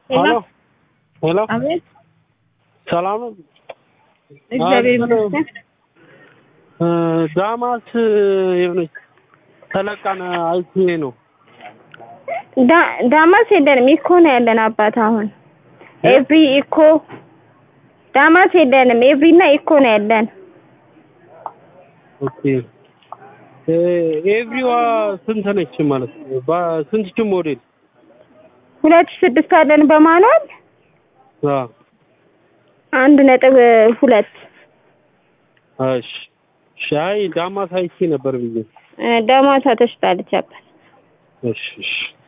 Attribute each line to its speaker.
Speaker 1: ሄሎ
Speaker 2: ሄሎ
Speaker 1: አቤት፣
Speaker 2: ሰላም ነው።
Speaker 1: እግዚአብሔር
Speaker 2: አይ፣ ምነው?
Speaker 1: ይመስገን።
Speaker 2: እ፣ ዳማስ የሆነች ተለቃን አይቼ ነው።
Speaker 1: ዳ- ዳማስ የለንም፣ ኢኮ ነው ያለን አባት። አሁን ኤቭሪ ኢኮ ዳማስ የለንም፣ ኤቭሪ እና ኢኮ ነው ያለን።
Speaker 2: ኦኬ እ፣ ኤቭሪዋ ስንት ነች ማለት ነው? በስንት ሞዴል?
Speaker 1: ሁለት ሺህ ስድስት አለን በማኑዋል
Speaker 2: አ
Speaker 1: አንድ ነጥብ ሁለት
Speaker 2: እሺ ሻይ ዳማስ አይቼ ነበር ብዬ።
Speaker 1: እ፣ ዳማሳ ተሽጣለች አባት።
Speaker 2: እሺ እሺ